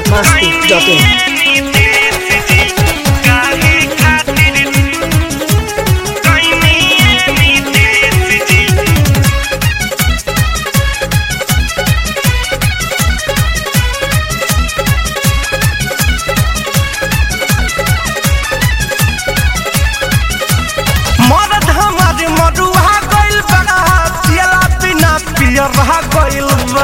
biharmasti.in मरद हमारे मरुआ गइल बा पियला बिना पियरहा गइल बा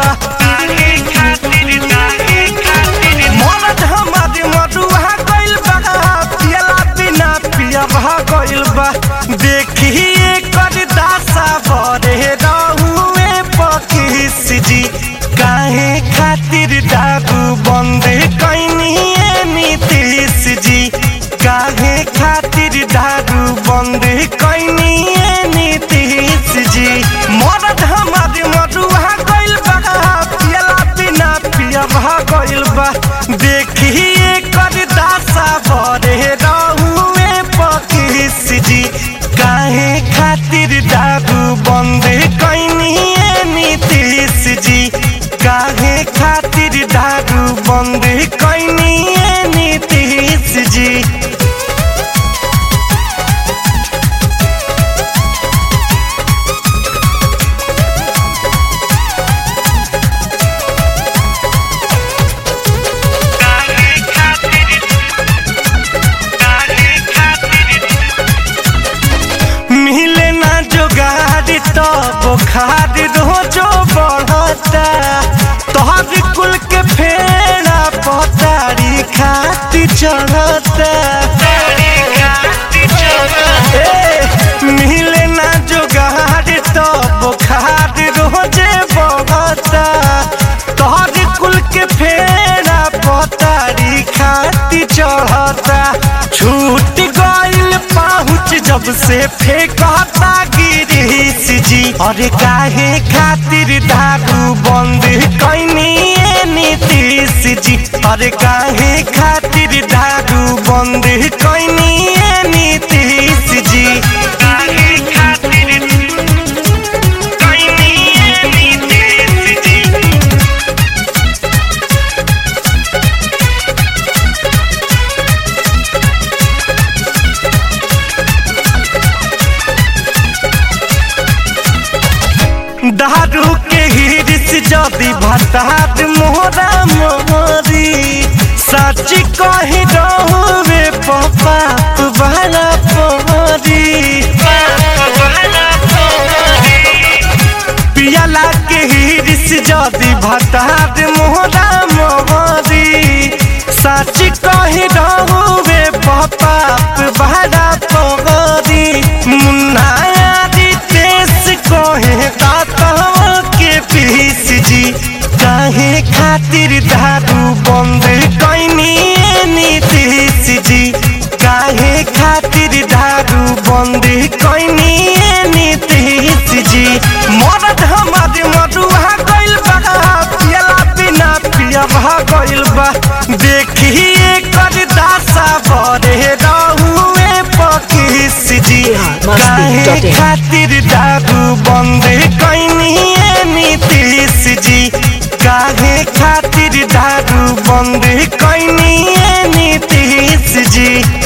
मरद हमारे मरुआ गइल बा पियला बिना पियरहा गइल बा देखिए कर दासा बरे रहुए पकिस जी काहे खातिर दारू बंद कैनिए नीतीश जी काहे खातिर दारू बंद कैनिए नीतीश जी मरद हमारे मरुआ गइल बा पियला बिना पियबा गइल बा देखिए कर दासा बरे रहुए पकिस जी काहे खातिर दारू बंद कैनिए नीतीश जी काहे खातिर दारू बंद कैनिए नीतीश जी मिले ना जोगारी तो बुखार रोजो बढ़ता तोहर कुल के फेरा पतारी खाती चढ़ता ए, मिले ना जोगारी तो बुखार रोजे बढ़ता तोहर कुल के फेरा पतारी खाती चढ़ता छूट गइल पहुँच जब से फेंकता गिरीश जी अरे काहे खातिर दारू बंद कैनिए नीतीश जी अरे काहे खातिर दारू बंद कैनिए नीतीश जी काहे खातिर कैनिए नीतीश जी दारू के हिरिस जदि भतार मोहरा मोहरी सच कही रहुए पपाप बड़ा पोहरी पियला के हिरिस जदि भतार मोहरा मोहरी सच कही रहुए पपाप बड़ा पोहरी मुन्ना यारी तेस कहे दातवा के पीस जी काहे खातिर दारू बंद कैनिए नीतीश जी काहे खातिर दारू बंद कैनिए नीतीश जी मरद हमारे मरुआ गइल बा पियला बिना पियबा गइल बा देखिए कर दासा बरे रहुए पकिस जी काहे खातिर दारू बंद कैनिए नीतीश जी काहे खातिर दारू बंद कैनिए नीतीश जी